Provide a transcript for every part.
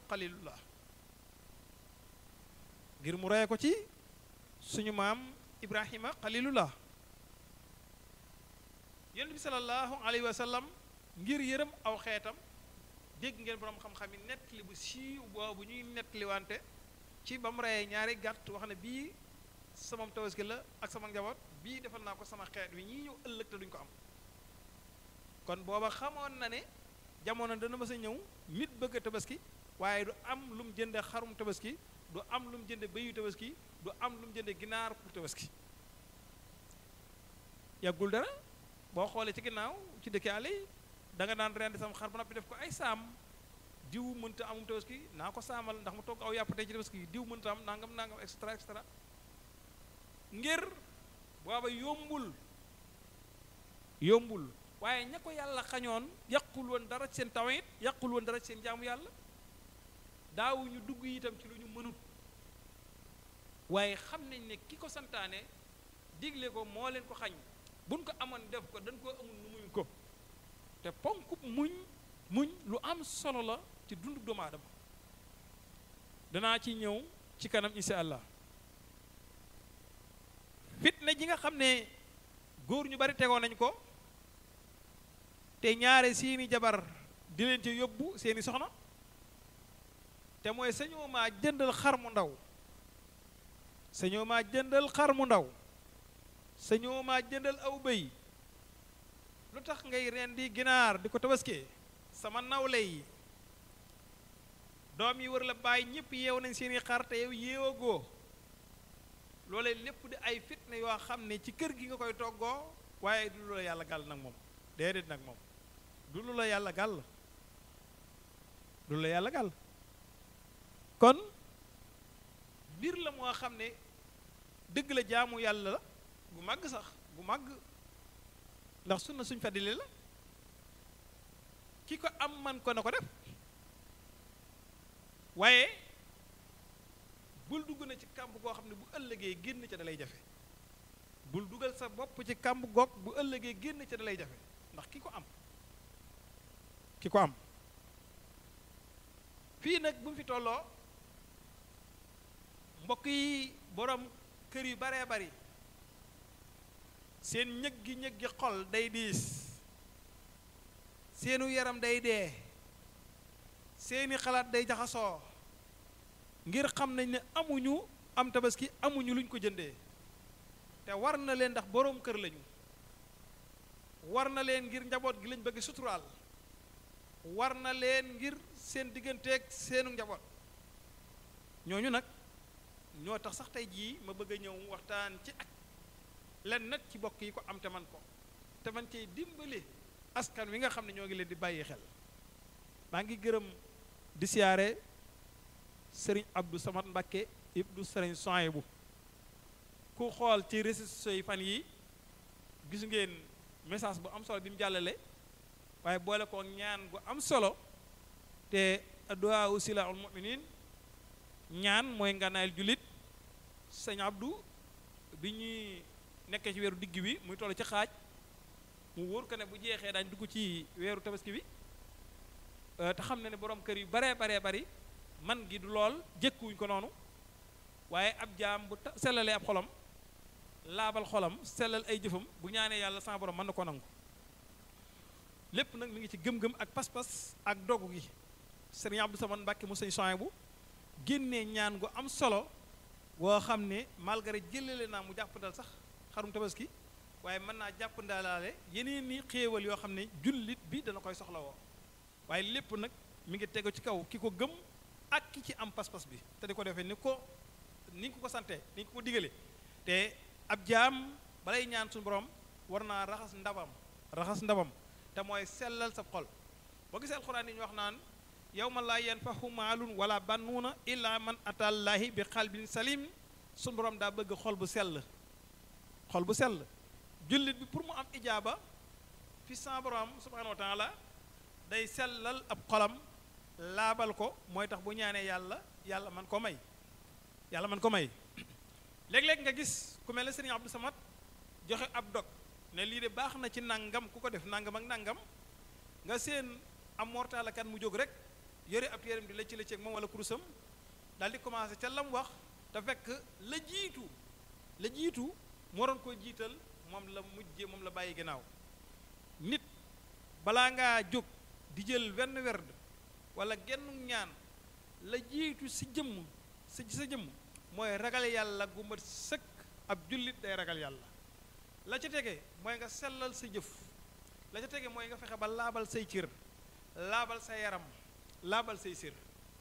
xalilullah ngir mu reye ko ci suñu maam ibrahima xalilullah yonent bi sallallahu alayhi wa sallam ngir yërëm aw xeetam dégg ngeen boroom xam-xam yi nettali bu siiw boobu ñuy nettali wante ci ba mu reyee ñaari gàtt wax ne bii sama tabaski la ak sama njaboot bii defal naa ko sama xeet wi ñii ñëw ëllëg te duñ ko am kon booba xamoon na ne jamono dana mës a ñëw nit bëgg a tabaski waaye du am lu mu jënde xarum tabaski du am lu mu jënde béyu tabaski du am lu mu jënde ginaar pour tabaski yàggul dara boo xoolee ci ginnaaw ci dëkk àll yi da nga daan rendi sam xar ba noppi def ko ay saam diw mënta amum tabaski naa ko saamal ndax mu togg aw yàpp tey ci tabaski diw mënta am nangam nangam et cetera et cetera ngir booba yombul yombul waaye ña ko yàlla xañoon yàqul woon dara ci seen tawit yàqul woon dara ci seen jaamu yàlla daawuñu dugg itam ci lu ñu mënut waaye xam nañ ne ki ko santaane digle ko moo leen ko xañ buñ ko amoon def ko dañ koo amul nu muñ ko te ponkub muñ muñ lu am solo la ci dundu doomu aadama danaa ci ñëw ci kanam insha allah fitna ji nga xam ne góor ñu bari tegoon nañ ko te ñaare seeni jabar di leen ci yóbbu seeni soxna te mooy sañoo maa jëndal xar mu ndaw sañoo maa jëndal xar mu ndaw sañoo maa jëndal aw bëy lu tax ngay rendi ginaar di ko tabaskee sama nawle yi doom yi war la bàyyi ñëpp yeew nañ seeni xar te yow yeewagoo loolee lépp di ay fitna yoo xam ne ci kër gi nga koy toggoo waaye du lu la yàlla gàll nag moom déedéet nag moom du lu la yàlla gàll du lu la yàlla gàll kon mbir la moo xam ne dëgg la jaamu yàlla la gu màgg sax gu màgg ndax sunna suñ fàddile la ki ko am man ko na ko def waaye bul dugg na ci kàmb goo xam ne bu ëllëgee génn ca da lay jafe bul dugal sa bopp ci kàmb goog bu ëllëgee génn ca da lay jafe ndax ki ko am ki ko am fii nag bu mu fi tolloo mbokk yi borom kër yu baree bari seen ñëg gi ñëg gi xol day diis seenu yaram day dee seeni xalaat day jaxasoo ngir xam nañ ne amuñu am tabaski amuñu luñ ko jëndee te war na leen ndax boroom kër lañu war na leen ngir njaboot gi lañ bëgg suturaal war na leen ngir seen digganteeg seenu njaboot ñooñu nag ñoo tax sax tey jii ma bëgg a ñëw waxtaan ci ak len nag ci bokk yi ko am te man ko te man cay dimbali askan wi nga xam ne ñoo ngi leen di bàyyi xel maa ngi gërëm di siyaare sëriñ Abdou Samad Mbakke ibnu sëriñ Sohaybu ku xool ci réseaux sociaux yi fan yi gis ngeen message bu am solo bi mu jàllale waaye boole ko ñaan gu am solo te adduwaa usilaul muminin ñaan mooy nganaayal jullit sëñ Abdou bi ñuy nekkee ci weeru digg bi muy toll ci xaaj mu wóor ko ne bu jeexee daañ dugg ci weeru tabaski bi te xam na ne borom kër yu baree baree bari man gi du lool jëkkuwuñ ko noonu waaye ab jaam bu sellalee ab xolam laabal xolam sellal ay jëfam bu ñaanee yàlla sama borom mën na ko nangu lépp nag mi ngi ci gëm-gëm ak pas-pas ak dogu gi sëriñ Abdou Samane Mbàkke mu sëñ Sohaybu génnee ñaan gu am solo boo xam ne malgré jëlale naa mu jàppandal sax xarum tabaski waaye mën naa jàppandalaale yeneen ni xéewal yoo xam ne jullit bi dana koy soxla woo waaye lépp nag mi ngi tegu ci kaw ki ko gëm ak ki ci am pas-pas bi te di ko defee ni ko ni ko ko sante ni ko ko digale te ab jaam balay ñaan suñu borom war naa raxas ndabam raxas ndabam te mooy sellal sa xol boo gisee alxuraan yi ñu wax naan yawma laa yanfahu maalun wala bannuuna illa man atallaahi bi xalbin salim suñu borom daa bëgg xol bu sell xol bu sell jullit bi pour mu am ijaaba fi sa borom subhanahu wa taala day sellal ab xolam laabal ko mooy tax bu ñaanee yàlla yàlla man ko may yàlla man ko may léeg-léeg nga gis ku mel ne sëriñ Abdou Samad joxe ab dog ne lii de baax na ci nangam ku ko def nangam ak nangam nga seen am mortalakat mu jóg rek yore ab téeram di la ci la ceeg moom wala kurusam daal di commencé ca lam wax te fekk la jiitu la jiitu moo doon koo jiital moom la mujje moom la bàyyi gannaaw nit balaa ngaa jóg di jël wenn werd wala genn ñaan la jiitu si jëmm si sa jëmm mooy ragal yàlla gu mat sëkk ab jullit day ragal yàlla la ca tege mooy nga sellal sa jëf la ca tege mooy nga fexe ba laabal say cër laabal sa yaram laabal say sër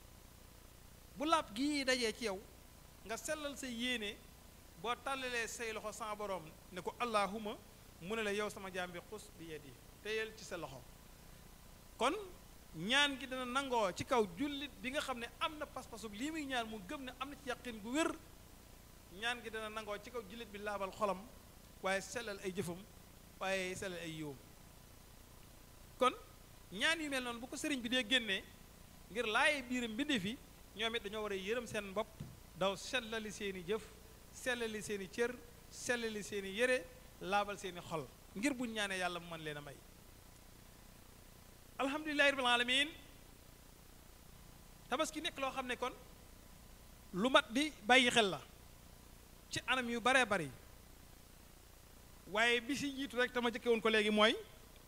bu laab gii dajee ci yow nga sellal sa yéene boo tàllalee say loxo sa borom ne ko allahuma mu ne la yow sama jaam bi xus bi yedi téyel ci sa loxo kon ñaan gi dana nangoo ci kaw jullit bi nga xam ne am na pas-pasu lii muy ñaan mu gëm ne am na ci yàqin gu wér ñaan gi dana nangoo ci kaw jullit bi laabal xolam waaye sellal ay jëfam waaye sellal ay yiwam kon ñaan yu mel noonu bu ko sëriñ bi dee génnee ngir laaye biiram mbindee fi ñoom it dañoo war a yërëm seen bopp daw sellali seeni jëf sellali seeni cër sellali seeni yére laabal seeni xol ngir buñ ñaanee yàlla mu mën leen a may alhamdulilahi rabbil alamin tabaski nekk loo xam ne kon lu mat di bàyyi xel la ci anam yu baree bari waaye bi si jiitu rek tama jëkke woon ko léegi mooy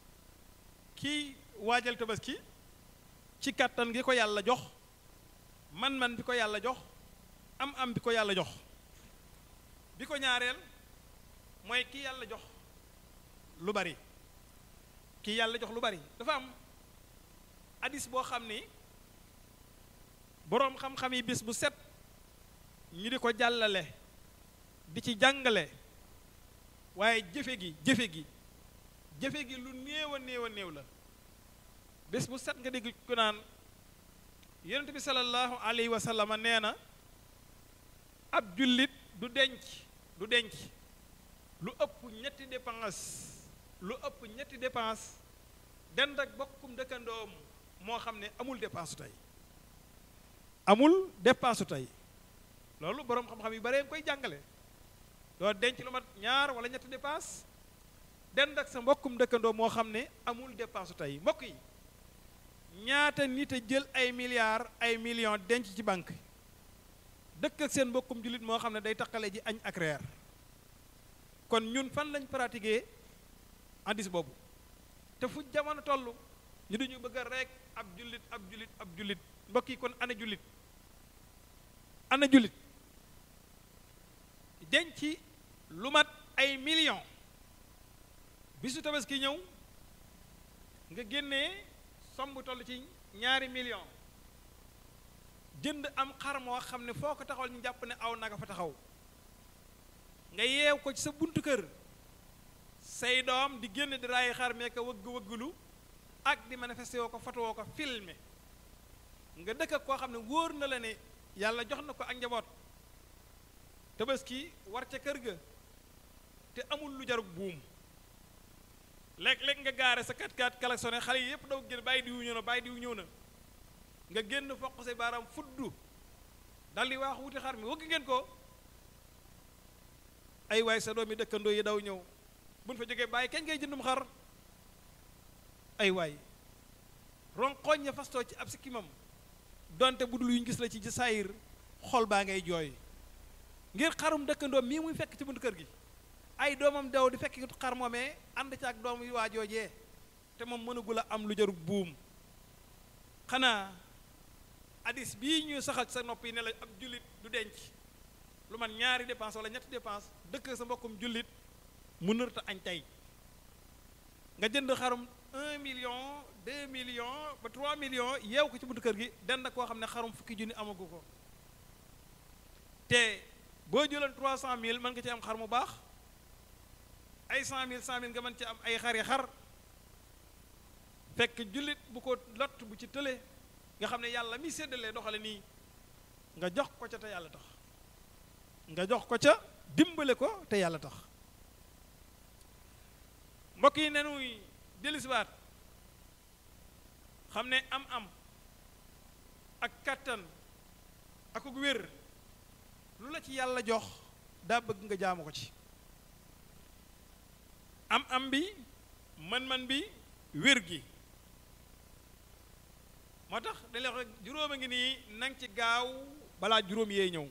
kii waajal tabaski ci kàttan gi ko yàlla jox man-man bi ko yàlla jox am am bi ko yàlla jox bi ko ñaareel mooy ki yàlla jox lu bari ki yàlla jox lu bari dafa am hadis boo xam ni boroom xam-xam yi bis bu set ñu di ko jàllale di ci jàngale waaye jëfe gi jëfe gi jëfe gi lu néew a néew a néew la bés bu set nga dégg ku naan yonent bi sallallahu alayhi wa sallam nee na ab jullit du denc du denc lu ëpp ñetti dépense lu ëpp ñetti dépense dend ak bokkum dëkkandoom moo xam ne amul dépense tey amul dépense tey loolu boroom xam-xam yu bare nga koy jàngale doo denc lu mat ñaar wala ñetti dépense dend ak sa mbokkum dëkkandoo moo xam ne amul dépense tey mbokk yi ñaata nit a jël ay milliards ay millions denc ci banque dëkk ak seen mbokkum jullit moo xam ne day taqale ji añ ak reer kon ñun fan lañ pratiquer hadis boobu te fu jamono toll ñu duñu bëgg a rek ab jullit ab jullit ab jullit mbokk yi kon ana jullit ana jullit denc lu mat ay millions bisu tabaski ñëw nga génnee somb toll ci ñaari million jënd am xar moo xam ne foo ko taxawal ñu jàpp ne aw naga fa taxaw nga yeew ko ci sa buntu kër say doom di génn di raay xar mee ko wëgg wëggulu ak di manifesté woo ko foto woo ko filmé nga dëkk ak koo xam ne wóor na la ne yàlla jox na ko ak njaboot tabaski war ca kër ga te amul lu jarug buum léeg-léeg nga gaare sa kat kat klaxonné xale yi yëpp daw génn bàyyi diwu ñëw na bàyyi diwu ñëw na nga génn foq say baaraam fuddu dal di waax wuti xar mi wëgg ngeen ko ay waay sa doomi dëkkandoo yi daw ñëw buñ fa jógee bàyyi kañ ngay jëndum xar ay waay ronqooñ ya fastoo ci ab sikkimam donte bu dul yuñ gis la ci ci saayir xol baa ngay jooy ngir xarum dëkkandoo mii muy fekk ci buntu kër gi ay doomam daw di fekk xar moomee ànd ci ak doom yu waa joojee te moom mënagul a am lu jarug buum xanaa hadis bii ñu saxal sa nopp yi ne la ab jullit du denc lu man ñaari dépense wala ñetti dépense dëkk sa mbokkum jullit mu nërta añ tey nga jënd xarum un million deux millions ba trois millions yeew ko ci buntu kër gi den na koo xam ne xarum fukki junni amagu ko te boo jëloon trois cent mille mën nga ci am xar mu baax ay cent mille cent mille nga mën ci am ay xari xar fekk jullit bu ko lott bu ci tële nga xam ne yàlla mi séddalee doxale nii nga jox ko ca te yàlla tax nga jox ko ca dimbale ko te yàlla tax mbokk yi nenuy dellusiwaat xam ne am am ak kàttan ak ak wér lu la ci yàlla jox daa bëgg nga jaamu ko ci am am bi man-man bi wér gi moo tax dañ lay wax rek juróom a ngi nii nang ci gaaw balaa juróom yee ñëw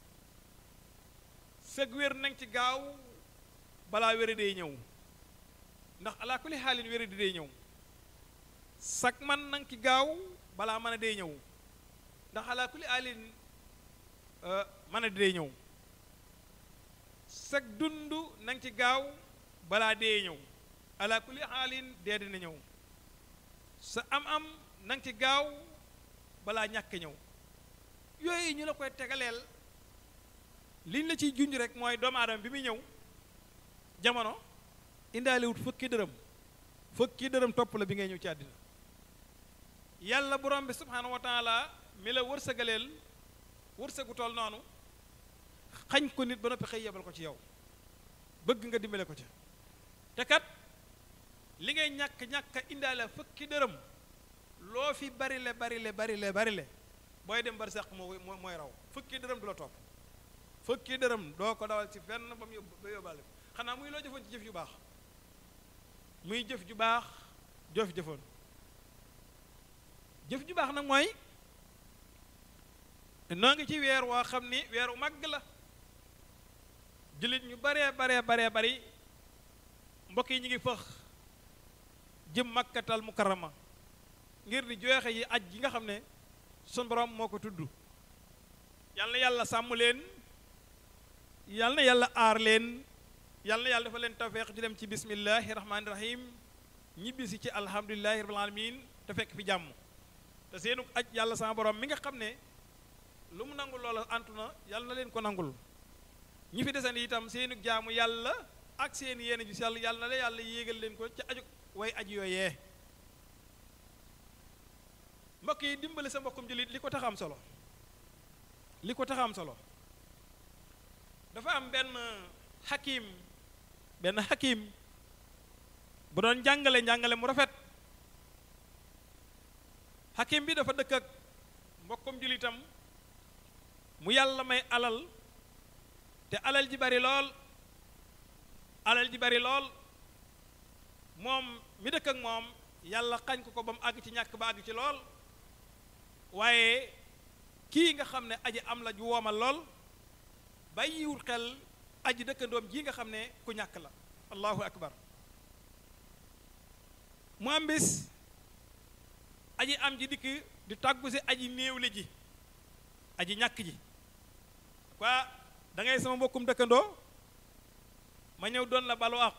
sëg wér nang ci gaaw balaa wéra dee ñëw ndax alaa kulli xaalin wéra di dee ñëw sag man nang ci gaaw balaa mën a dee ñëw ndax alaa kulli xaalin mën a dee ñëw sag dund nang ci gaaw balaa dee ñëw alaa kulli xaalin dee dina ñëw sa am-am nang ci gaaw balaa ñàkk ñëw yooyu ñu la koy tegaleel liñ la ciy junj rek mooy doomu aadama bi muy ñëw jamono indaaliwut fukki dërëm fukki dërëm topp la bi ngay ñëw ci àddina yàlla borom bi subhaanahu wa taala mi la wërsëgaleel wërsëgu tool noonu xañ ko nit ba noppi xëy yebal ko ci yow bëgg nga dimbale ko ci te kat li ngay ñàkk ñàkk a indaale fukki dërëm loo fi bari le bari le bari le bari le booy dem bari sàq moo mooy raw fukki dërëm du la topp fukki dërëm doo ko dawal ci fenn ba mu yóbbu ba yóbbaale xanaa muy loo jëfoon ci jëf ju baax muy jëf ju baax joof jëfoon jëf ju baax nag mooy noo ngi ci weer woo xam ni weeru màgg la jullit ñu baree baree baree bari mbokk yi ñu ngi fëx jëm makkatal mukarrama ngir di joxe yi aj gi nga xam ne sun borom moo ko tudd yal na yàlla sàmm leen yal na yàlla aar leen yal na yàlla dafa leen tawfeex di dem ci bismillahi rahmaani rahim ñibbisi ci alhamdulilahi rabbil alamin te fekk fi jàmm te seenu aj yàlla sama borom mi nga xam ne lu mu nangul loola antu na yàlla na leen ko nangul ñi fi desen itam seenu jaamu yàlla ak seen yéene ju sell yàlla na la yàlla yéegal leen ko ca aju way aj yooyee mbokk yi dimbali sa mbokkum jullit li ko tax am solo li ko tax am solo dafa am benn xakim benn xakim bu doon jàngale njàngale mu rafet xakim bi dafa dëkk ak mbokkum jullitam mu yàlla may alal te alal ji bari lool alal ji bari lool moom mi dëkk ak moom yàlla xañ ko ko ba mu àgg ci ñàkk ba àgg ci lool waaye kii nga xam ne aji am la ju woomal lool bàyyiwul xel aji dëkkandoom ji nga xam ne ku ñàkk la allahu akbar mu am bis aji am ji dikk di tàggu si aji néewle ji aji ñàkk ji quoi da ngay sama mbokkum dëkkandoo ma ñëw doon la balu àq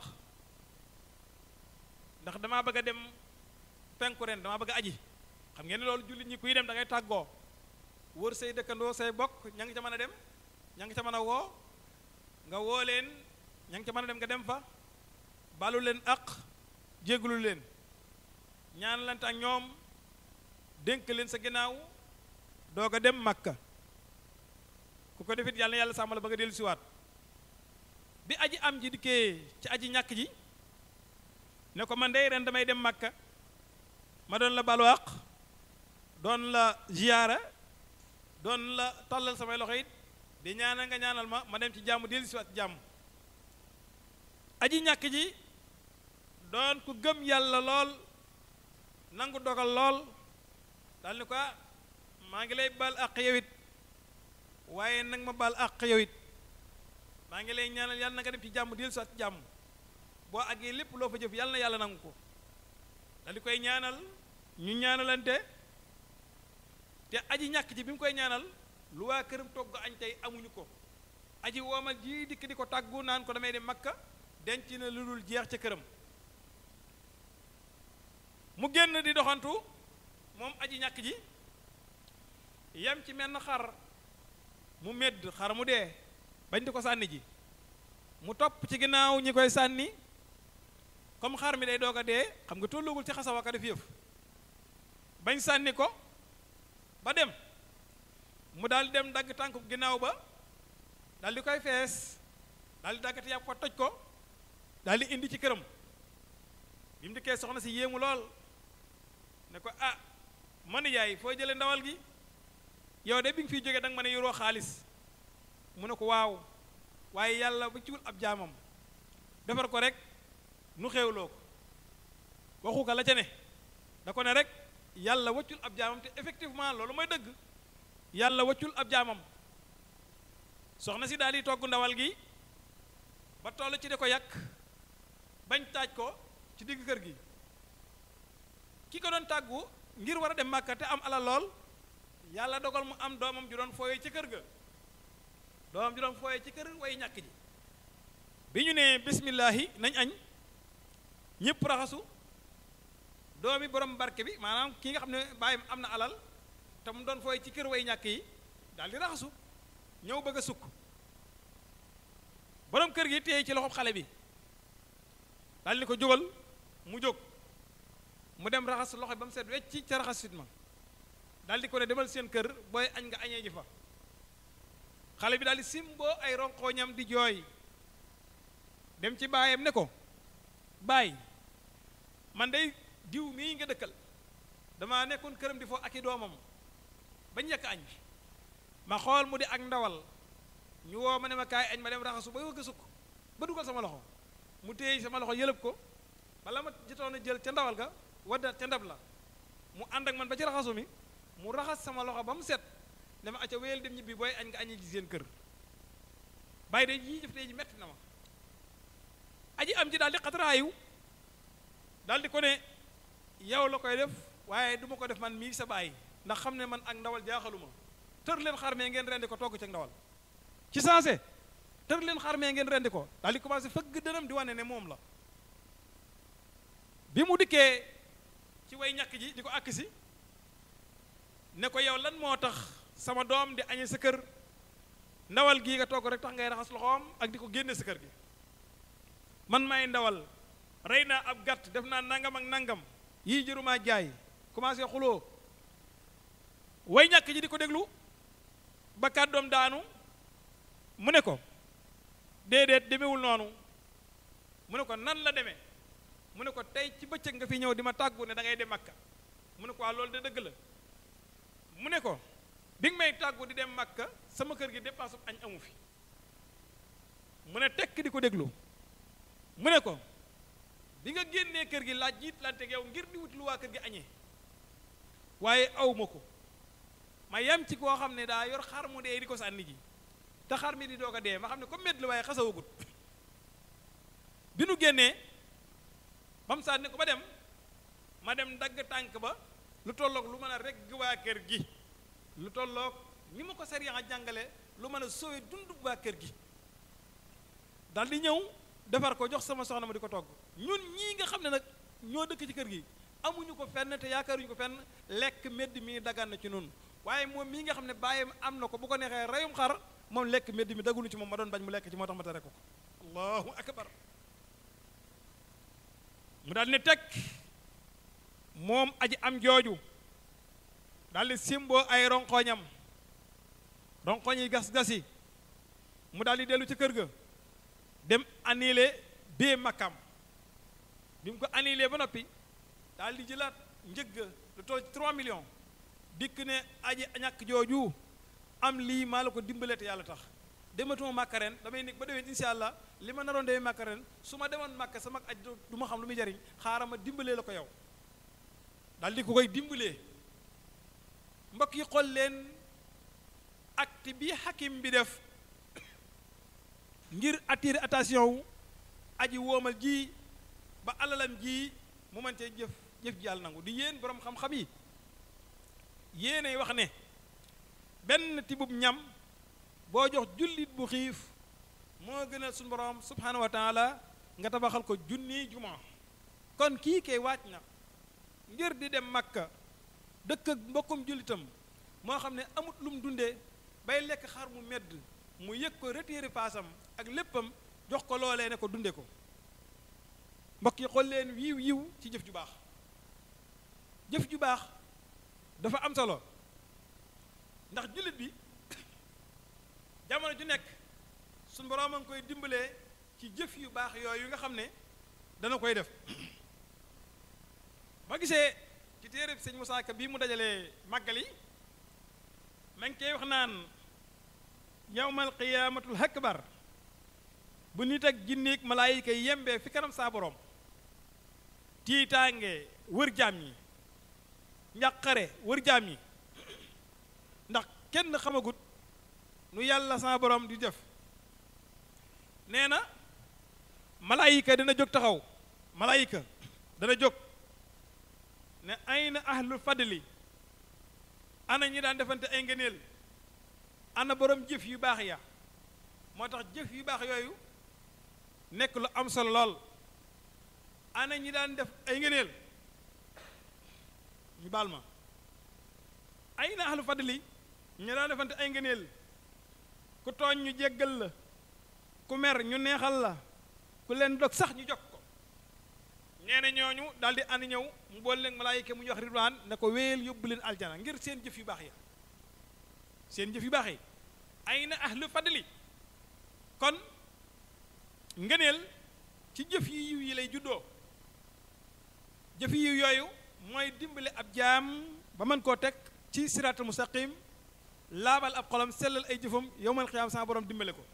ndax damaa bëgg a dem penku ren damaa bëgg a aji xam ngeen ne loolu jullit ñi kuy dem da ngay tàggoo wër say dëkkandoo say bokk ña ngi ca mën a dem ña ngi ca mën a woo nga woo leen ña ngi ca mën a dem nga dem fa balu leen àq jéggalu leen ñaan lante ak ñoom dénk leen sa ginnaaw doog a dem Makka ku ko defit yàlla na yàlla sàmm la ba nga dellu siwaat bi aji am ji dikkee ci aji ñàkk ji ne ko man dey ren damay dem Makka ma doon la balu àq doon la ziyaara doon la tàllal samay loxo it di ñaanal nga ñaanal ma ma dem ci jàmm dellu siwaat ci jàmm aji ñàkk ji doon ku gëm yàlla lool nangu dogal lool daal ni ko maa ngi lay baal àq yow it waaye nag ma baal àq yow it maa ngi lay ñaanal yàlla na nga dem ci jàmm dellu siwaat ci jàmm boo àggee lépp loo fa jëf yàlla na yàlla nangu ko daal di koy ñaanal ñu ñaanalante te aji ñàkk ji bi mu koy ñaanal lu waa këram togg añ tey amuñu ko aji woomal ji dikk di ko tàggu naan ko damay dem makka denc na lu dul jeex ca këram mu génn di doxantu moom aji ñàkk ji yem ci menn xar mu medd xar mu dee bañ di ko sànni ji mu topp ci ginnaaw ñi koy sànni comme xar mi day doog a dee xam nga tollugul ci xasaw aka def yëf bañ sànni ko ba dem mu daal dem dagg tànku ginnaaw ba daal di koy fees daal di daggati yàpp ko toj ko daal di indi ci këram bi mu dikkee soxna si yéemu lool ne ko ah man yaay foo jëlee ndawal gi yow de bi nga fiy jógee da nga mën a yoroo xaalis mu ne ko waaw waaye yàlla ba ciwul ab jaamam defar ko rek nu xéewloo ko waxu ko la ca ne da ko ne rek yàlla waccul ab jaamam te effectivement loolu mooy dëgg yàlla waccul ab jaamam soxna si daal di togg ndawal gi ba toll ci di ko yàq bañ taaj ko ci digg kër gi ki ko doon tàggu ngir war a dem màkka te am alal lool yàlla dogal mu am doomam ju doon fooyee ci kër ga doomam ju doon fooyee ci kër way ñàkk ji bi ñu nee bismillaahi nañ añ ñëpp raxasu doomi borom barke bi maanaam ki nga xam ne bàyyim am na alal te mu doon fooy ci kër way ñàkk yi daal di raxasu ñëw bëgg a sukk borom kër gi téye ci loxob xale bi daal ni ko jógal mu jóg mu dem raxas loxo ba mu set wecc ca raxasit ma daal di ko ne demal seen kër booy añ nga añee ji fa xale bi daal di simboo ay ronqooñam di jooy dem ci baayam ne ko baay man day diw mii nga dëkkal dama nekkoon këram di foo ak i doomam ba njëkk añ ma xool mu di ak ndawal ñu woo ma ne ma kaay añ ma dem raxasu ba wëgg sukk ba dugal sama loxo mu téye sama loxo yëlëb ko bala ma jotoon a jël ca ndawal ga wadda ca ndab la mu ànd ak man ba ci raxasu mi mu raxas sama loxo ba mu set ne ma acca wéyal dem ñibbi booy añ nga añi ji seen kër bàyyi de yii jëf tey ji metti na ma aji am ji daal di xataraayu daal di ko ne yow la koy def waaye du ma ko def man mii sa bàyyi ndax xam ne man ak ndawal jaaxaluma tër leen xarmee ngeen rendi ko togg ci ndawal ci sensé tër leen xarmee ngeen rendi ko daal di commencé fëgg dënam di wane ne moom la bi mu dikkee ci way ñàkk ji di ko àkk si ne ko yow lan moo tax sama doom di añe sa kër ndawal gii nga togg rek tax ngay raxas loxoom ak di ko génne sa kër gi man may ndawal rey naa ab gàtt def naa nangam ak nangam yii jërumaa jaay commencé xuloo way ñàkk ji di ko déglu ba kàddoom daanu mu ne ko déedéet demewul noonu mu ne ko nan la demee mu ne ko tey ci bëccëg nga fi ñëw di ma tàggu ne da ngay dem Makka mu ne ko waa loolu de dëgg la mu ne ko bi nga may tàggu di dem Makka sama kër gi dépasse añ amu fi mu ne tekk di ko déglu mu ne ko bi nga génnee kër gi laaj jiit lante yow ngir di wut lu waa kër gi añee waaye aw ma ko ma yam ci koo xam ne daa yor xar mu dee di ko sànni ji te xar mi di doog a dee ma xam ne comme medd la waaye xasawagut bi nu génnee ba mu sànni ko ba dem ma dem dagg tànk ba lu tolloog lu mën a regg waa kër gi lu tolloog ni ma ko sariya a jàngale lu mën a sowe dund waa kër gi dal di ñëw defar ko jox sama soxna ma di ko togg ñun ñii nga xam ne nag ñoo dëkk ci kër gi amuñu ko fenn te yaakaaruñu ko fenn lekk medd mi dagan na ci nun waaye moom mii nga xam ne bàyyam am na ko bu ko neexee reyum xar moom lekk medd mi dagunu ci moom ma doon bañ mu lekk ci moo tax ma tere ko ko allahu akbar mu daal ne teg moom aji am jooju daal di simboo ay ronkoñam ronkoñ yi gas-gasi mu daal di dellu ci kër ga dem annulé bee makkam bi mu ko annulé ba noppi daal di jëlaat njëgg lu toll ci 3 millions dikk ne aji ñàkk jooju am lii maa la ko dimbalee te yàlla tax dematuma màkka ren damay nekk ba déwén insha allah li ma naroon demee màkka ren su ma demoon màkka sama aj du ma xam lu muy jariñ xaaral ma dimbalee la ko yow daal di ko koy dimbalee mbokk yi xool leen acte bi hakim bi def ngir attirer attention wu aji woomal ji ba alalam ji mu mën cee jëf jëf ji yàlla nangu di yéen boroom xam-xam yi yéenay wax ne benn tibub ñam boo jox jullit bu xiif moo gënal suñu borom subhanahu wa taala nga tabaxal ko junni juma kon kii kay waaj na ngir di dem makka dëkk ak mbokkum jullitam moo xam ne amut lu mu dundee bay lekk xar mu medd mu yëg ko retiré paasam ak léppam jox ko loolee ne ko dunde ko mbokk yi xool leen wiiw yiw ci jëf ju baax jëf ju baax dafa am solo ndax jullit bi jamono ju nekk suñ boroom a ngi koy dimbalee ci jëf yu baax yooyu nga xam ne dana koy def ma gisee ci téere bi sëñ Moussa Ka bii mu dajalee màggal yi ma ngi koy wax naan yawmal qiyaamatul akbar bu nit ak jinneeg malaayika yi yembee fi kanam saa borom tiitaange wër jaam ñi njàqare wër jaam yi ndax kenn xamagut nu yàlla sama borom di def nee na malaayika dina jóg taxaw malaayika dana jóg ne ayna ahlul fadli ana ñi daan defante ay ngëneel ana borom jëf yu baax ya moo tax jëf yu baax yooyu nekk lu am solo lool ana ñi daan def ay ngëneel ñu baal ma ayna ahlul fadli ñi daan defante ay ngëneel ku tooñ ñu jéggal la ku mer ñu neexal la ku leen dog sax ñu jog ko nee na ñooñu daal di ànd ñëw mu boole leen malaayika mu ñu wax ridwaan ne ko wéyal yóbbu leen aljana ngir seen jëf yu baax ya seen jëf yu baax yi ay na ahlu fadli kon ngëneel ci jëf yi yiw yi lay juddoo jëf yi yiw yooyu mooy dimbale ab jaam ba mën koo teg ci siraatul mustaqim laabal ab xolam sellal ay jëfam yowmal xiyaam sama borom dimbale ko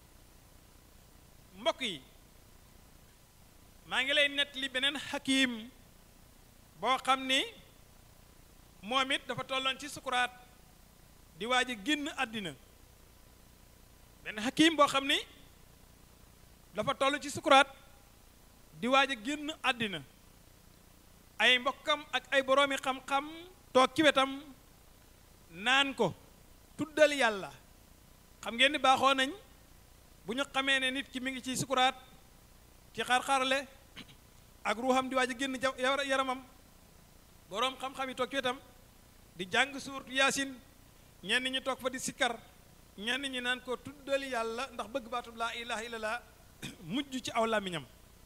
mbokk yi maa ngi lay nettali beneen xakiim boo xam ni moom it dafa tolloon ci sukuraat di waaj a génn àddina benn xakiim boo xam ni dafa toll ci sukuraat di waaj a génn àddina ay mbokkam ak ay boroomi xam-xam toog ci wetam naan ko tuddal yàlla xam ngeen ni baaxoo nañ bu ñu xamee ne nit ki mi ngi ci sukuraat ci xar-xarle ak ruuxam di waaj a génn yaramam boroom xam-xam yi toog ci wetam di jàng suurtu yaasin ñenn ñi toog fa di sikkar ñenn ñi naan ko tuddal yàlla ndax bëgg baatub laa ilaha illallah mujj ci aw làmmiñam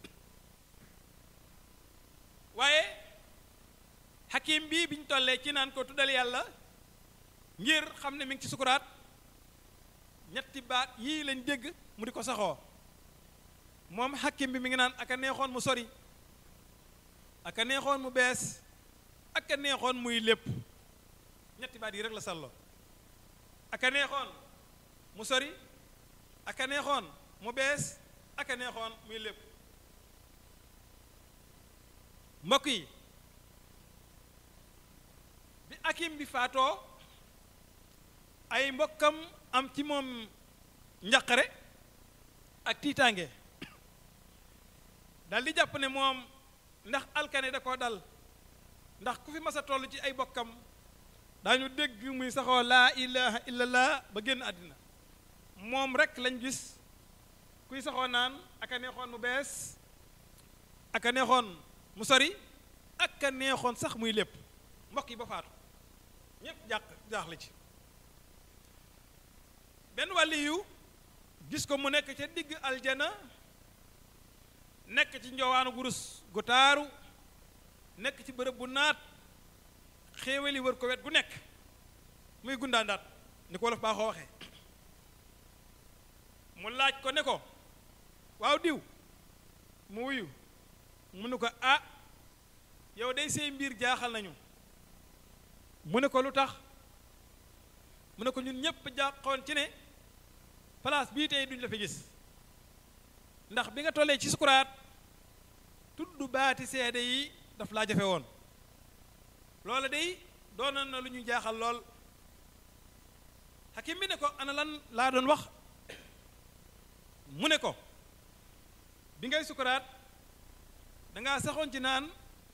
waaye xakim bii biñ tollee ci naan ko tuddal yàlla ngir xam ne mi ngi ci sukuraat ñetti baat yii lañ dégg mu di ko saxoo moom xakim bi mi ngi naan aka neexoon mu sori aka neexoon mu bees aka neexoon muy lépp ñetti baat yi rek la salloo aka neexoon mu sori aka neexoon mu bees aka neexoon muy lépp mbokk yi bi akim bi faatoo ay mbokkam am ci moom njaqare ak tiitaange dal di jàpp ne moom ndax alkane da koo dal ndax ku fi mas a toll ci ay bokkam daañu dégg muy saxoo laa ilaha illallah ba génn àddina moom rek lañ gis kuy saxoo naan aka neexoon mu bees aka neexoon mu sori aka neexoon sax muy lépp mbokk yi ba faatu ñépp jàq jaaxle ci benn wàlli yu gis ko mu nekk ca digg aljana nekk ci njowaanu gurus gu taaru nekk ci bërëb bu naat xéewali wër ko wet gu nekk muy gundaandaat ni ko wolof baaxoo waxee mu laaj ko ne ko waaw diw mu wuyu mu ne ko ah yow day say mbir jaaxal nañu mu ne ko lu tax mu ne ko ñun ñépp jàqoon ci ne place bii tey duñ la fi gis ndax bi nga tollee ci sukuraat tudd baati seede yi daf laa jafe woon loola day doonoon na lu ñu jaaxal lool xakim bi ne ko ana lan laa doon wax mu ne ko bi ngay sukuraat dangaa saxoon ci naan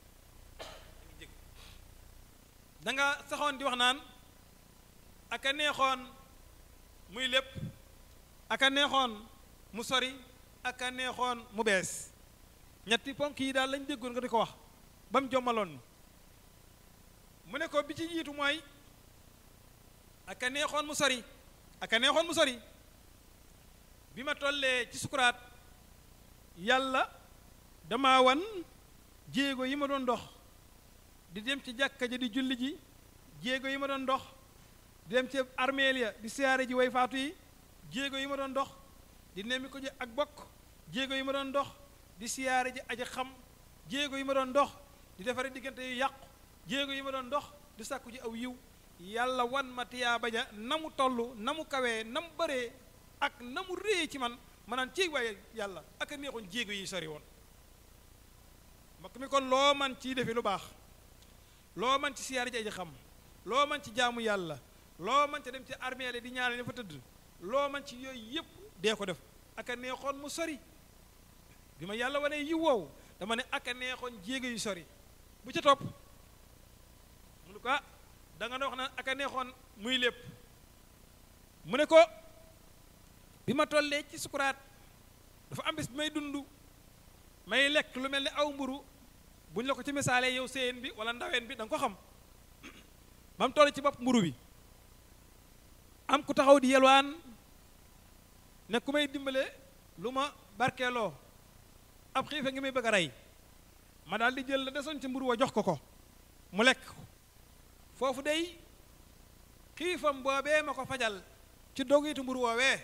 danga saxoon di wax naan aka neexoon muy lépp aka neexoon mu sori aka neexoon mu bees ñetti ponk yi daal lañ déggoon nga di ko wax ba mu jommaloon mu ne ko bi ci jiitu mooy aka neexoon mu sori aka neexoon mu sori bi ma tollee ci sukuraat yàlla dama wan jéego yi ma doon dox di dem ci jàkka ja di julli ji jéego yi ma doon dox di dem ci armeel ya di siyaare ji way faatu yi jéego yi ma doon dox di nemmi ko ji ak bokk jéego yi ma doon dox di siyaare ji aji xam jéego yi ma doon dox di defare diggante yu yàqu jéego yi ma doon dox di sàkku ji aw yiw yàlla wan ma tiyaaba ja na mu toll na mu kawee na mu bëree ak na mu réye ci man ma naan ciy waaye yàlla ak a neexoon jéego yi sori woon mbokk mi kon loo man ciy defi lu baax loo man ci siyaar ji aji xam loo man ci jaamu yàlla loo man ci dem ci armée di ñaanal ña fa tëdd loo man ci yooyu yëpp dee ko def ak a neexoon mu sori bi ma yàlla wane yi wow dama ne ak a neexoon jéego yu sori bu ca topp mu ne ko ah da nga wax naan ak a neexoon muy lépp mu ne ko bi ma tollee ci sukuraat dafa am bis bi may dund may lekk lu mel ni aw mburu buñ la ko ci misaalee yow séyeen bi wala ndaween bi da nga ko xam ba mu toll ci bopp mburu bi am ku taxaw di yelwaan ne ku may dimbale lu ma barkeeloo ab xiife ngi may bëgg a rey ma daal di jël la desoon ci mburu wa jox ko ko mu lekk foofu day xiifam boobee ma ko fajal ci dogitu mburu woowee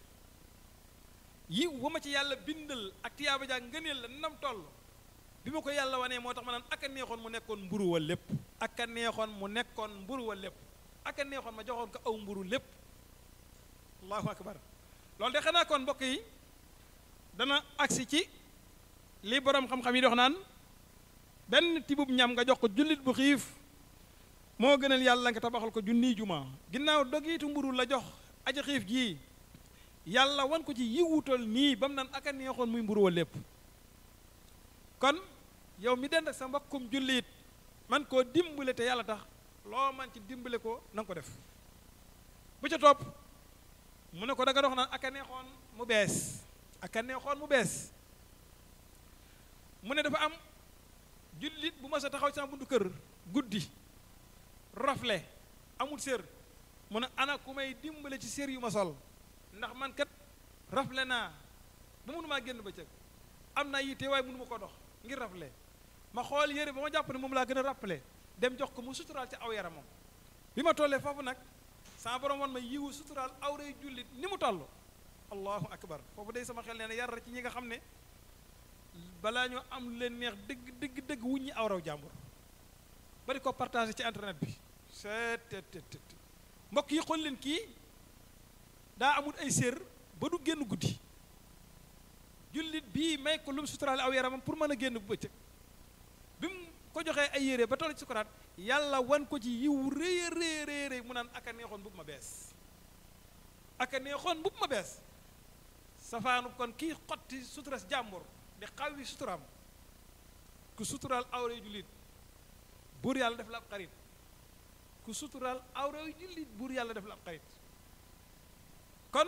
yiw wa ma ci yàlla bindal ak tiyaaba jaa ngëneel la nam toll bi ma ko yàlla wanee moo tax ma naan ak a neexoon mu nekkoon mburu wa lépp ak a neexoon mu nekkoon mburu wa lépp ak a neexoon ma joxoon ko aw mburu lépp allahu akbar loolu de xanaa kon mbokk yi dana agsi ci li borom xam-xam yi dox naan benn tibub ñam nga jox ko jullit bu xiif moo gënal yàlla nga tabaxal ko junniy juma ginnaaw dogiitu mburu la jox aji xiif jii yàlla wan ko ci yiwutal nii ba mu naan ak a neexoon muy mburu wa lépp kon yow mi dend ak sa mbokkum jullit man koo dimbale te yàlla tax loo man ci dimbale ko na nga ko def bu ca topp mu ne ko da nga dox naan ak a neexoon mu bees ak a neexoon mu bees mu ne dafa am jullit bu ma sa taxaw ci sama buntu kër guddi rafle amul sér mu ne ana ku may dimbale ci sér yu ma sol ndax man kat rafle naa ba mënumaa génn bëccëg am naa yitte waaye mënu ma ko dox ngir rafle ma xool yére ba ma jàpp ne moom laa gën a rappelé dem jox ko mu suturaal ci aw yaramam bi ma tollee foofu nag sama borom wan ma yiwu suturaal awray jullit ni mu toll allahu akbar foofu day sama xel nee na yar ci ñi nga xam ne balaa ñoo am lu leen neex dëgg dëgg dëgg wuññi awraw jàmbur bari ko partagé ci internet bi seet mbokk yi xool leen kii daa amul ay sér ba du génn guddi jullit bii may ko lu mu suturaale aw yaramam pour mën a génn bu bëccëg bi mu ko joxee ay yére ba toll ci sukuraat yàlla wan ko ci yiw rëy rëy rëy rëy mu naan aka neexoon bu ma bees aka neexoon bu ma bees safaanu kon kii xotti suturas jàmbur di xawi suturaam ku suturaal awre jullit buur yàlla def la ab xarit ku suturaal awre jullit buur yàlla def la ab xarit kon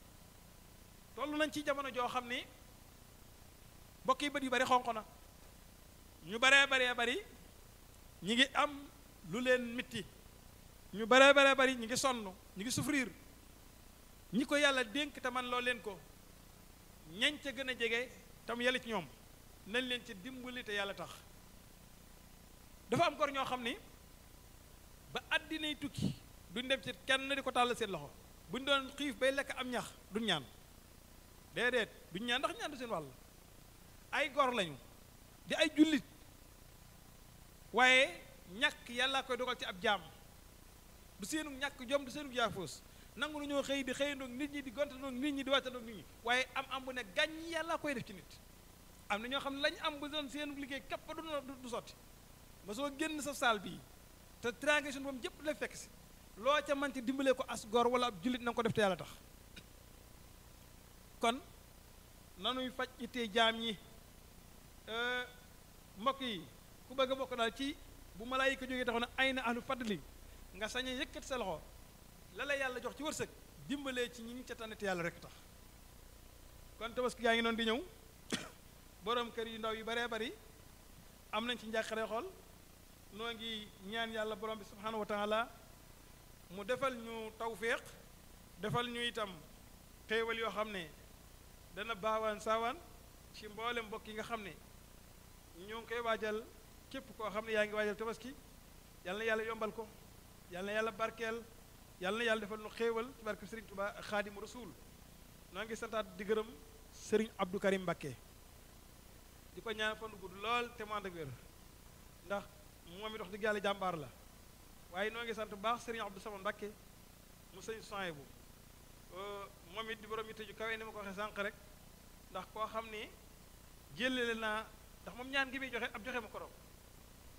toll nañ ci jamono joo xam ni mbokk yi bët yu bari xonq na ñu baree baree bari ñi ngi am lu leen mitti ñu baree baree bari ñi ngi sonn ñi ngi souffrir ñi ko yàlla dénk te man loo leen ko ñañ ca gën a jege tam yàlla ci ñoom nañ leen ci dimbali te yàlla tax dafa am gor ñoo xam ni ba àddinay tukki duñ dem ci kenn di ko tàll seen loxo buñ doon xiif bay lekk am ñax duñ ñaan déedéet duñ ñaan ndax ñaan du seen wàll ay gor lañu di ay jullit waaye ñàkk yàlla koy dogal ci ab jaam du seenu ñàkk jom du seenu jaafoos nangu ñoo xëy di xëyandoog nit ñi di gontandoog nit ñi di wàccandoog nit ñi waaye am am bu ne gàññ yàlla koy def ci nit am na ñoo xam ne lañ am bu doon seenu liggéey képp du du sotti ma soo génn sa saal bii te tiraange suñu moom jëpp la fekk si loo ca man ci dimbalee ko as gor wala ab jullit na nga ko def te yàlla tax kon nanuy faj ittee jaam ñi mbokk yi ku bëgg a bokk daal ci bu malaayika jógee taxaw na ay na ahlu fadli nga sañ a yëkkat sa loxo la la yàlla jox ci wërsëg dimbalee ci ñi ngi ca tànn te yàlla rek tax kon tabaski gaa ngi noonu di ñëw borom kër yu ndaw yu baree bari am nañ ci njàqare xool noo ngi ñaan yàlla borom bi subhanahu wa taala mu defal ñu tawféex defal ñu itam xéewal yoo xam ne dana baawaan saawaan ci mboolem mbokk yi nga xam ne ñoo ngi koy waajal képp koo xam ne yaa ngi waajal tabaski yal na yàlla yombal ko yal na yàlla barkeel yal na yàlla defal nu xéewal ci barke Sëriñ Tuba xaadimu rasuul noo ngi santaat di gërëm Sëriñ Abdou Karim Mbakke di ko ñaan fan gudd lool te mu ànd ak wér ndax moom it wax dëgg yàlla jàmbaar la waaye noo ngi sant bu baax Sëriñ Abdou Sama Mbakke mu sëñ soin bu moom it di borom yitte ju kawe ni ma ko waxee sànq rek ndax koo xam ni jëlale naa ndax moom ñaan gi muy joxe ab joxe ma ko raw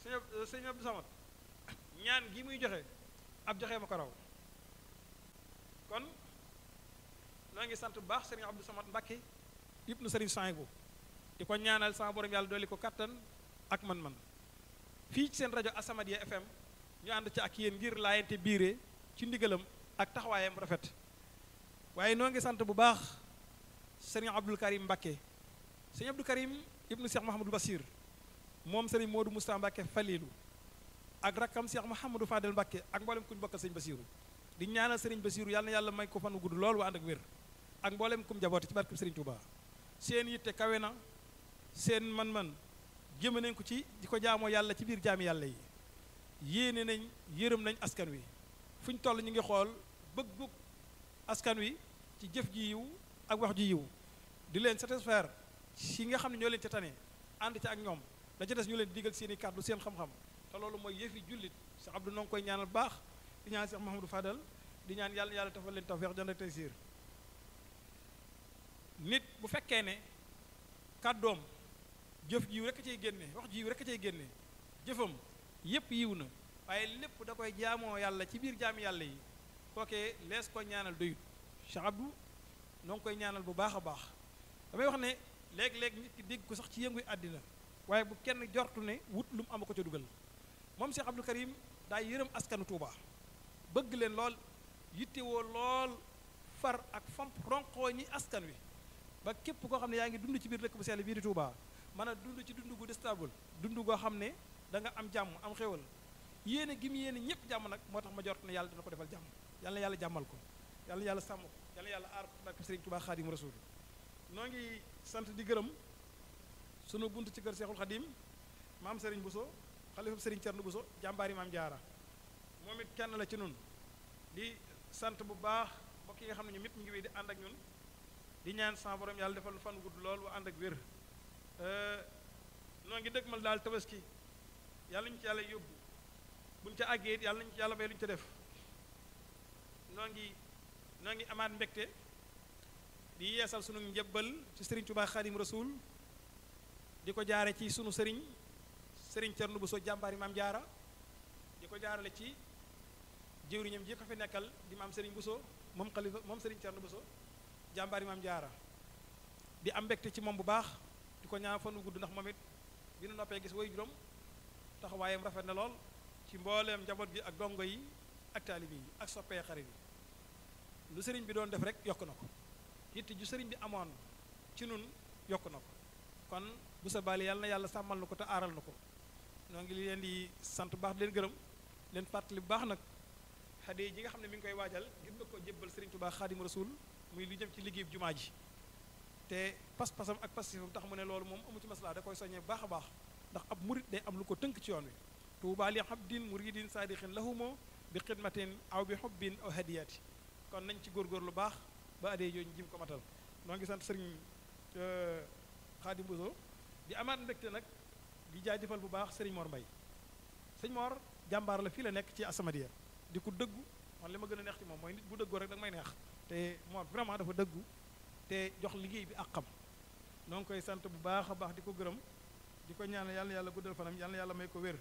sëñ sëñ Abdou Samad ñaan gi muy joxe ab joxe ma ko raw kon noo ngi sant bu baax sëriñ Abdou Samad Mbakke ibnu sëriñ Souhaïbou di ko ñaanal sama borom yàlla dolli ko kattan ak man-man fii ci seen rajo Asamadia FM ñu ànd ci ak yéen ngir laayante biire ci ndigalam ak taxawaayam rafet waaye noo ngi sant bu baax sëriñ Abdul Karim Mbakke sëriñ Abdul Karim ibnu Cheikh Mahamadou Basir moom sëriñ Modou Moustapha Mbakke Falilu ak rakkam Cheikh Mouhamadou Fadel Mbakke ak mboolem kuñ bokkal sëriñ Basiru di ñaanal sëriñ Basiru yàlla na yàlla may ko fanu gudd lool waa ànd ak wér ak mboolem kum jaboote ci barkeb sëriñ Touba seen yitte kawe na seen man-man jëme nañ ko ci di ko jaamoo yàlla ci biir jaami yàlla yi yéene nañ yërëm nañ askan wi fu ñu toll ñu ngi xool bëggu askan wi ci jëf ji yiw ak wax ji yiw di leen satisfaire si nga xam ne ñoo leen ca tane ànd ca ak ñoom da ca des ñu leen digal seen i kàddu seen xam-xam te loolu mooy yëfi jullit Cheikh Abdou noo ngi koy ñaanal baax di ñaan Cheikh Mahamadou Fadal di ñaan yàlla yàlla tafal leen tawfeex jënd ak taysiir nit bu fekkee ne kàddoom jëf jiw rek a cay génne wax jiw rek a cay génne jëfam yépp yiw na waaye lépp da koy jaamoo yàlla ci biir jaami yàlla yi kookee lees ko ñaanal doyut Cheikh Abdou noo ngi koy ñaanal bu baax a baax damay wax ne léeg-léeg nit ki dégg ko sax ci yënguy àddina waaye bu kenn jortu ne wut lu mu am ko ca dugal moom Cheikh Abdou Karim daa yërëm askanu Touba bëgg leen lool yittewoo lool far ak fomp ronkoo ñi askan wi ba képp koo xam ne yaa ngi dund ci biir dëkk bu sell bii di Touba mën a dund ci dund gu stable dund goo xam ne da nga am jàmm am xéwal yéene gi mu yéene ñëpp jàmm nag moo tax ma jort ne yàlla dina ko defal jàmm yàlla na yàlla jàmmal ko yàlla na yàlla sàmm ko yàlla na yàlla aar ko barke Sëriñ Touba Xaadim Rasul noo ngi sant di gërëm sunu bunt ci kër Seexul Xadim maam Serigne Bousso xalifa Serigne Thierno Bousso jàmbaari maam Jaara moom it kenn la ci nun di sant bu baax mbokk yi nga xam ne ñoom it ñu ngi wéy di ànd ak ñun di ñaan sama borom yàlla defal fan gudd lool wa ànd ak wér noo ngi dëgmal daal tabaski yàlla ñu ci yàlla yóbbu buñ ca àggee it yàlla nañu ci yàlla may lu ñu ca def noo ngi noo ngi amaat mbégte di yeesal sunu njëbbal ci Serigne Touba Khadim Rasoul di ko jaare ci sunu sëriñ sëriñ Thierno Bousso jàmbaari maam jaara di ko jaarale ci jëwriñam ji ko fi nekkal di maam sëriñ Bousso moom xalifa moom sëriñ Thierno Bousso jàmbaari maam jaara di am mbégte ci moom bu baax di ko ñaan fan wu gudd ndax moom it bi nu noppee gis way juróom taxawaayam rafet na lool ci mbooleem njaboot gi ak dongo yi ak taalibi yi ak soppee xarit yi lu sëriñ bi doon def rek yokk na ko yitte ju sëriñ bi amoon ci nun yokk na ko kon bu sa baali yàlla na yàlla sàmmal na ko te aaral na ko noo ngi leen di sant bu baax di leen gërëm leen fàttali bu baax nag xade ji nga xam ne mi ngi koy waajal ngir nga ko jébbal Sëriñ Tuubaa Xaadim Rasuul muy lu jëm ci liggéey jumaa ji te pas-pasam ak pasifam tax mu ne loolu moom amu ci maslaa da koy soññee bu baax a baax ndax ab murit day am lu ko tënk ci yoon wi tuubaa li abdin muridin saadixin lahumo bi xidmatin aw bi xubbin aw hadiyati kon nañ ci góorgóor lu baax ba adee yooyu jim ko matal noo ngi sant sëriñ Xaadim Bousso di amaat mbégte nag di jaajëfal bu baax sëriñ Mor Mbay sëñ Mor jàmbaar la fii la nekk ci Asamadia di ko dëggu man li ma gën a neex ci moom mooy nit bu dëggoo rek da nga may neex te Mor vraiment dafa dëggu te jox liggéey bi ak xam noo ngi koy sant bu baax a baax di ko gërëm di ko ñaanal yàlla yàlla guddal fanam yàlla yàlla may ko wér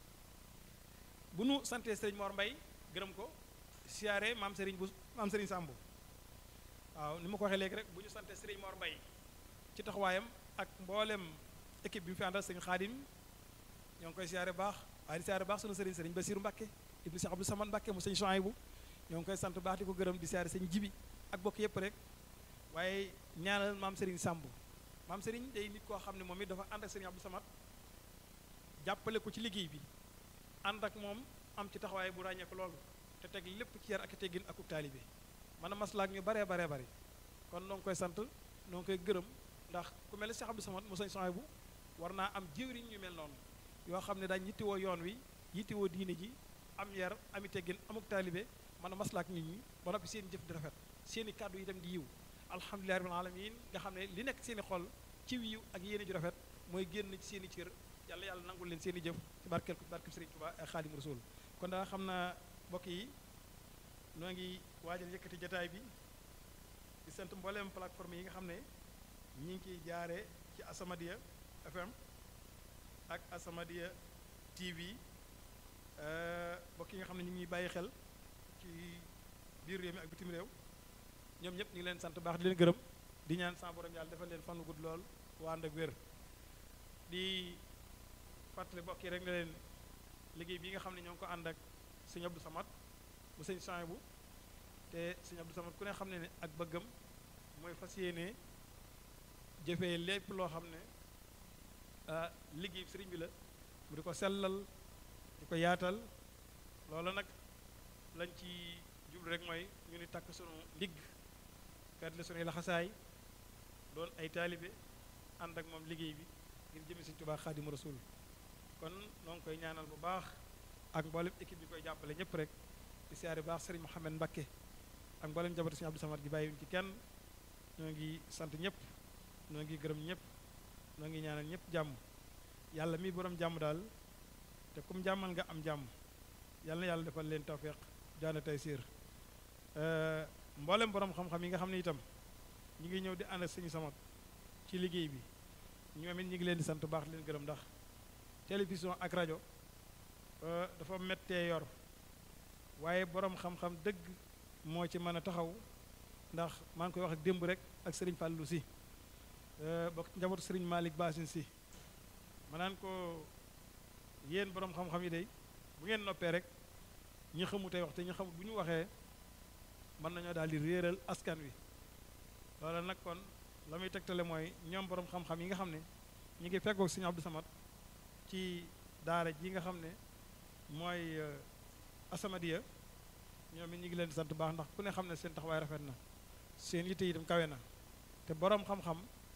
bu nu santee sëriñ Mor Mbay gërëm ko siyaare maam sëriñ bu maam sëriñ Sàmbu waaw ni ma ko waxee léegi rek bu ñu santee sëriñ Mor Mbay ci taxawaayam ak mboolem équipe bi mu fi àndal sëriñ Xaadim ñoo ngi koy siyaare baax waaye di siyaare baax sunu sëriñ sëriñ Basiru Mbàkke ibnu Cheikh Abdou Samad Mbàkke mu sëñ Souhaïbou ñoo ngi koy sant baax di ko gërëm di siyaare sëñ Jibi ak bokk yépp rek waaye ñaanal maam sëriñ Sàmbu maam sëriñ day nit koo xam ne moom it dafa ànd ak sëriñ Abdou Samad jàppale ko ci liggéey bi ànd ak moom am ci taxawaay bu ràññeeku loolu te teg lépp ci yar ak teggin ak taalibe man a maslaak ñu baree baree bari kon noo ngi koy sant noo ngi koy gërëm ndax ku mel ne Cheikh Abdou Samad mu sëñ Souhaïbou war naa am jëwriñ ñu mel noonu yoo xam ne daañ yittewoo yoon wi yittewoo diine ji am yar ami teggin amuk taalibe man a maslaak nit ñi ba noppi seen jëf di rafet seen i kàddu itam di yiw alhamdulillahi rabbil alamin nga xam ne li nekk seen i xol ci wiiw ak yéene ju rafet mooy génn ci seen i cër yàlla yàlla nangul leen seen i jëf ci barkeel ko barkeel Sëriñ Tuubaa ak Xaadimu Rasuul kon daa xam naa mbokk yi noo ngi waajal yëkkati jataay bi di sant mbooleem plateforme yi nga xam ne ñi ngi ciy jaare ci Asamadia FM ak Asamadia TV mbokk yi nga xam ne ñu ngi bàyyi xel ci biir réew mi ak bitim réew ñoom ñëpp ñu ngi leen sant baax di leen gërëm di ñaan sa borom yàlla defal leen fan wu gudd lool waa ànd ak wér di fàttali mbokk yi rek nga leen liggéey bi nga xam ne ñoo ngi ko ànd ak sëñ Abdou Samad mu sëñ Sohaybu te sëñ Abdou Samad ku ne xam ne ne ak bëggam mooy fas yéene jëfee lépp loo xam ne liggéey sëriñ bi la mu di ko sellal di ko yaatal loolu nag lañ ci jublu rek mooy ñu ni takk sunu ndigg fetli sunuy laxasaay doon ay taalibe ànd ak moom liggéey bi ngir jëme Sëriñ Tuubaa Xaadimu Rasuul kon noo ngi koy ñaanal bu baax ak mboolem équipe bi koy jàppale ñëpp rek di siyaare baax sëriñ Mouhamed Mbakke ak mboolem njabootu Sëriñ Abdou Samad gi bàyyiwuñ ci kenn ñoo ngi sant ñëpp ñoo ngi gërëm ñëpp ñoo ngi ñaanal ñëpp jàmm yàlla mi borom jàmm daal te kum jàmmal nga am jàmm yàlla na yàlla defal leen tawféex jaana tey siir mboolem borom xam-xam yi nga xam ne itam ñi ngi ñëw di ànd ak Sëriñ Samad ci liggéey bi ñoom it ñi ngi leen di sant baax leen gërëm ndax télévision ak rajo dafa mettee yor waaye borom xam-xam dëgg moo ci mën a taxaw ndax maa ngi koy wax ak démb rek ak sëriñ Fallou si bokk njabootu sëriñ Malick Basin si ma naan ko yéen borom xam-xam yi day bu ngeen noppee rek ñi xamu tey wax te ñi xamut bu ñu waxee mën nañoo daal di réeral askan wi loola nag kon la muy tegtale mooy ñoom borom xam-xam yi nga xam ne ñu ngi feggoog sëriñ Abdou Samad ci daara ji nga xam ne mooy Asamadiya ñoom it ñu ngi leen di sant baax ndax ku ne xam ne seen taxawaay rafet na seen yitte itam kawe na te boroom xam-xam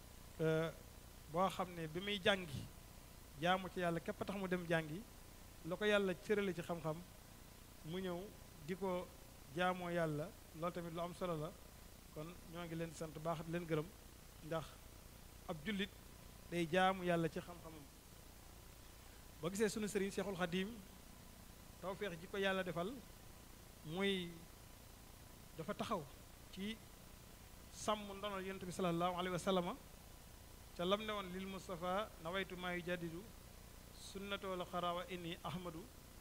boo xam ne bi muy jàngi jaamu ci yàlla képp tax mu dem jàngi la ko yàlla cërale ci xam-xam mu ñëw di ko jaamoo yàlla loolu tamit lu am solo la kon ñoo ngi leen di sant baax di leen gërëm ndax ab jullit day jaamu yàlla ci xam-xamam boo gisee sunu sëriñ Seexul Xadiim tawféex ji ko yàlla defal muy dafa taxaw ci sàmm ndonol yonent bi sallallahu alayhi wa sallama ca lam ne woon lil Mustafa nawaytu maa yujaddidu sunnatoo la xarawa inni ahmadu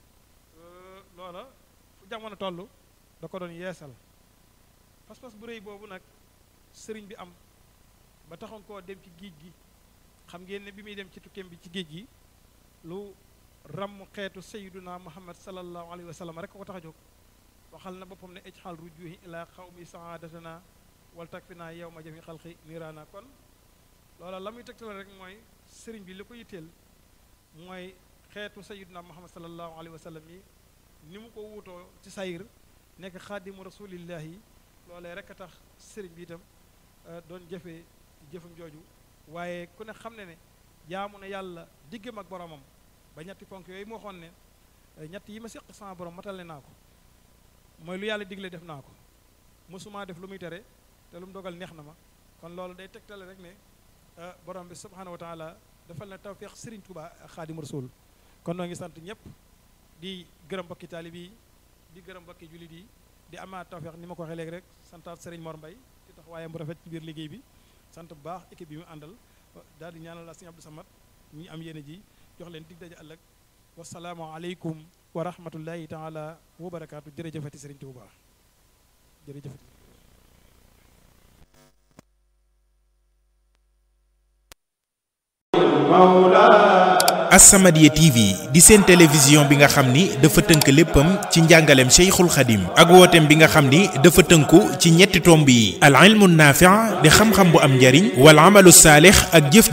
loola fu jamono toll da ko doon yeesal pas-pas bu rëy boobu nag sëriñ bi am ba taxoon koo dem ci géej gi xam ngeen ne bi muy dem ci tukkeem bi ci géej gi lu ramm xeetu sayyiduna muhammad sallallahu alayhi wa sallam rek ko tax a jóg waxal na boppam ne ijxal rujuhi ila xawmi saadatana wal takfina yow ma jami xalqi niraana kon loola la muy tegtal rek mooy sëriñ bi li ko yitteel mooy xeetu sayyiduna muhammad sallallahu alayhi wa sallam yi ni mu ko wuutoo ci sayir nekk xaadimu rasulillahi loolee rek a tax sëriñ bi itam doon jëfee jëfam jooju waaye ku ne xam ne ne jaamu na yàlla diggam ak boromam ba ñetti ponk yooyu moo waxoon ne ñett yi ma séq sama borom matale naa ko mooy lu yàlla digle def naa ko mosuma def lu muy tere te lu mu dogal neex na ma kon loolu day tegtale rek ne borom bi subhanahu wa taala defal na tawfiq Serigne Touba xaadim rasul kon noo ngi sant ñëpp di gërëm mbokki taalib yi di gërëm mbokki jullit yi di amaat tawfiq ni ma ko waxee léegi rek santaat Serigne Mor Mbay ci tax waaye mu rafet ci biir liggéey bi sant bu baax équipe bi mu àndal daal di ñaanal la Serigne Abdou Samad ñu am yéene ji jox leen dig daje ëllëg wasalaamu aleykum wa rahmatullahi taala wa barakaatu jërëjëfati Serigne Touba jërëjëfati As-Samadiyya TV di seen télévision bi nga xam ni dafa tënk léppam ci njàngaleem Cheikhul Khadim ak wooteem bi nga xam ni dafa tënku ci ñetti tomb yi al ilmu naafi' di xam-xam bu am njariñ wal amalu saalix ak jëf